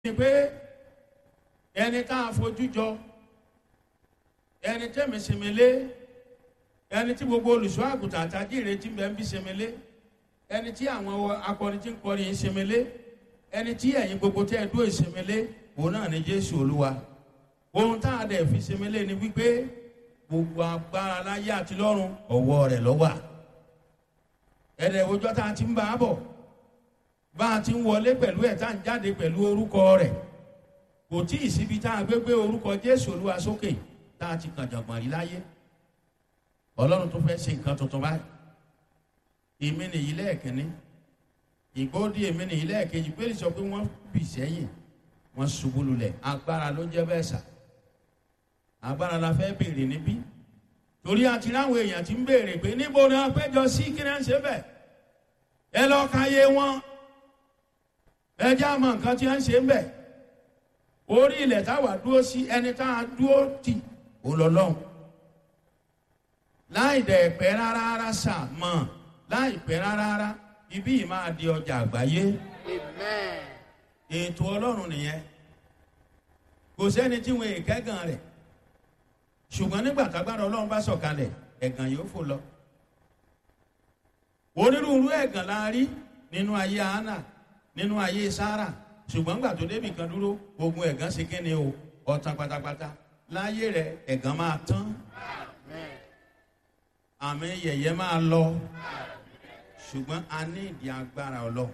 ni pé ẹni tá a fojú jọ ẹni tẹ́mi sèmélé ẹni tí gbogbo olùṣọ́ àgùntàn àtàjìrè tí ń bẹ ń bí sèmélé ẹni tí àwọn akọrin tí ń kọrin yìí sèmélé ẹni tí ẹ̀yin gbogbo tẹ́ ẹ dúró ìsèmélé òun náà ni jésù olúwa ohun tá a dẹ̀ fi sèmélé ni wípé gbogbo agbára láyé àti lọ́run ọ̀wọ́ rẹ̀ lọ́wà ẹ̀rẹ̀ òjọ́ tá a ti ń bá a bọ̀ bá a ti ń wọlé pẹ̀lú ẹ̀ tá a ń jáde pẹ̀lú orúkọ rẹ̀ kò tí ì síbi tá a gbé gbé orúkọ jésù olúwa sókè tá a ti kàn jàngbọ̀n rí láyé ọlọ́run tó fẹ́ ṣe nǹkan tuntun báyìí èmi nìyí lẹ́ẹ̀kínní ìgbóòdì èmi nìyí lẹ́ẹ̀kejì pé sọ pé wọ́n bì sẹ́yìn wọ́n ṣubú lulẹ̀ agbára ló jẹ́ bẹ́ẹ̀ sà agbára la fẹ́ béèrè níbí torí àti láwọn èèyàn ti ń béèrè pé níbo ni wọ́n péjọ sí kí ni wọ́n ṣe bẹ́ẹ̀ ẹ lọ́ọ́ ka yé wọn ẹ jẹ́ àmọ́ nǹkan tí wọ́n ṣe ń bẹ̀ orí ilẹ̀ táwa dúró sí ẹni tá a dúró tì ó lọ lọ́hùn láì dẹ̀ pẹ́ rárá rárá sà mọ̀ láì pẹ́ rárá rárá ibí yìí máa di ọjà àgbáyé Amen. ètò ọlọ́run nìyẹn kò sẹ́ni tí wọn èkẹ́gàn rẹ̀ ṣùgbọ́n nígbà tágbára ọlọ́run bá sọ̀kalẹ̀ ẹ̀gàn yóò fò lọ onírúurú ẹ̀gàn la rí nínú ayé hánà nínú ayé sára ṣùgbọ́n gbà tó débì kan dúró ogun ẹ̀gàn ṣe kíni o ọ̀tàn pátápátá láyé rẹ̀ ẹ̀gàn máa tán Amen. àmì yẹ̀yẹ́ máa lọ ṣùgbọ́n a ní ìdí agbára ọlọ́run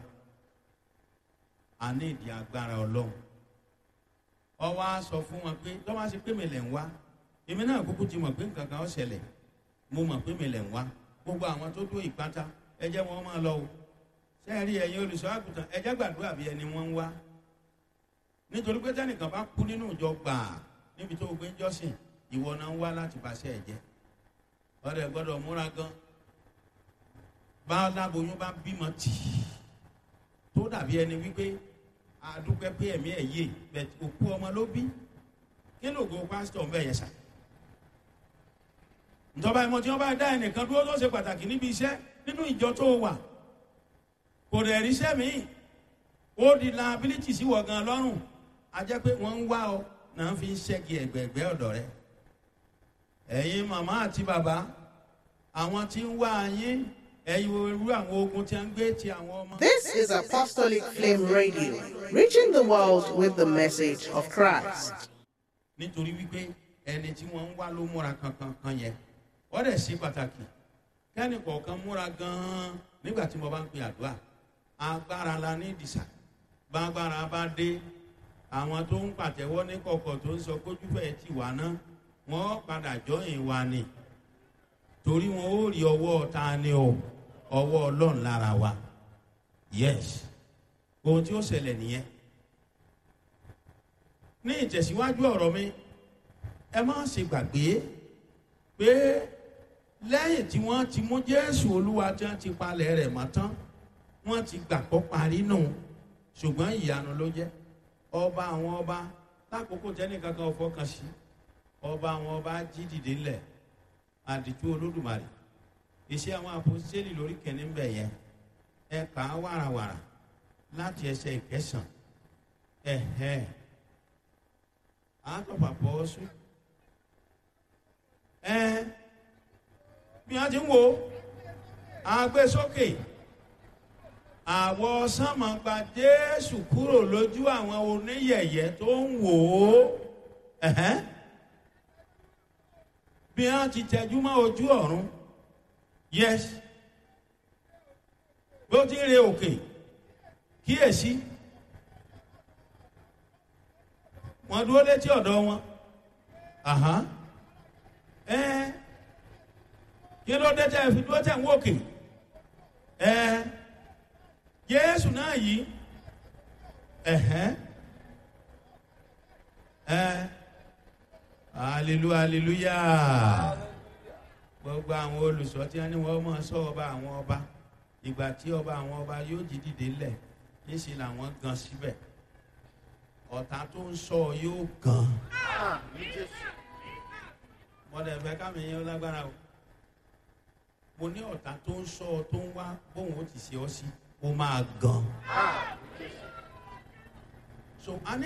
a ní ìdí agbára ọlọ́run ọwọ́ á sọ fún wọn pé tọ́wọ́ á ṣe pé mi lẹ̀ ń wá èmi náà kúkú ti mọ̀ pé nǹkan kan ó ṣẹlẹ̀ mo mọ̀ pé mi lẹ̀ ń wá gbogbo àwọn tó dó ìpátá ẹ jẹ́ wọn máa lọ o ṣé ẹ rí ẹ̀yin olùṣọ́ àgùntàn ẹ jẹ́ gbàdúrà bí ẹni wọ́n ń wá nítorí pé tẹ́nìkan bá kú nínú ìjọ gbàà níbi tó o gbé ń jọ́sìn ìwọ náà ń wá láti bàṣẹ ẹ̀ jẹ́ ọ̀rẹ́ gbọ́dọ̀ múra gan bá láboyún bá bímọ tì í tó dàbí ẹni wípé àdúpẹ́ pé ẹ̀mí ẹ̀ yé bẹ̀t òkú ọmọ ló bí kí ló go pásítọ̀ ń bẹ̀ yẹn sà ìjọba ìmọ̀ tí wọ́n bá dá ẹnìkan dúró tó ṣe pàtàkì níbi iṣẹ́ nínú ìjọ tó wà kò dẹ̀ ríṣẹ́ míì ó di liability sí wọ̀ gan lọ́rùn a jẹ́ pé wọ́n ń wá ọ náà fi ń ṣẹ́gi ẹ̀gbẹ̀ẹ̀gbẹ́ ọ̀dọ̀ rẹ ẹ̀yin màmá àti bàbá àwọn tí ń wá yín ẹ̀yin irú àwọn ogun tí a ń gbé ti àwọn ọmọ. This is Apostolic Flame Radio, reaching the world with the message of Christ. nítorí wípé ẹni tí wọ́n ń wá ló múra kankan kan yẹn wọ́n dẹ̀ ṣe pàtàkì kẹ́ni kọ̀ọ̀kan múra gan-an nígbà tí mo bá ń pè àdúrà agbára la ní ìdìsà bágbára bá dé àwọn tó ń pàtẹ́wọ́ ní kọ̀kọ̀ tó ń sọ kójúfẹ́ ti wà náà wọ́n padà jọyìn wa ni torí wọn ó rí ọwọ́ ta ni o ọwọ́ ọlọ́run lára wa yes ohun tí ó ṣẹlẹ̀ nìyẹn ní ìtẹ̀síwájú ọ̀rọ̀ mi ẹ má ṣe gbàgbé pé lẹ́yìn tí wọ́n ti mú jésù olúwa tí wọ́n ti palẹ̀ rẹ̀ mọ́ tán wọ́n ti gbàgbọ́ parí nù ṣùgbọ́n ìyanu ló jẹ́ ọba àwọn ọba lákòókò tẹ́nìkankan fọkàn sí ọba àwọn ọba jí dìde ńlẹ̀ àdìtú olódùmarè iṣẹ́ àwọn àpòsílẹ̀ lórí kẹ́ni ń bẹ̀ yẹn ẹ kà á wàràwàrà láti ẹsẹ̀ ìkẹsàn ẹ̀hẹ́ àtọ̀pà pọ̀ sùn ẹ bí wọ́n ti ń wo àgbésókè àwọ̀ sánmà gba jésù kúrò lójú àwọn oníyẹ̀yẹ́ tó ń wò ó ẹ̀hẹ́ bí wọ́n ti tẹjú mọ́ ojú ọ̀run yes bí ó ti ń re òkè kíyèsí wọ́n dúró létí ọ̀dọ̀ wọn àhán ẹ kí ló dé tẹ́ fi dúró tẹ̀ ń wòkè ẹ jésù náà yìí ẹ̀hẹ́ ẹ hallelujah hallelujah gbogbo àwọn olùsọ tí wọn ní wọn máa sọ ọba àwọn ọba ìgbà tí ọba àwọn ọba yóò jí dìde lẹ níṣẹ làwọn gan síbẹ̀ ọ̀tá tó ń sọ yóò gan Àmín Jésù. mọdẹ fẹ kámi yẹn lágbára o mo ní ọ̀tá tó ń sọ ọ tó ń wá bóun ó ti ṣe ọ sí ó máa gan Àmín Jésù. so a ní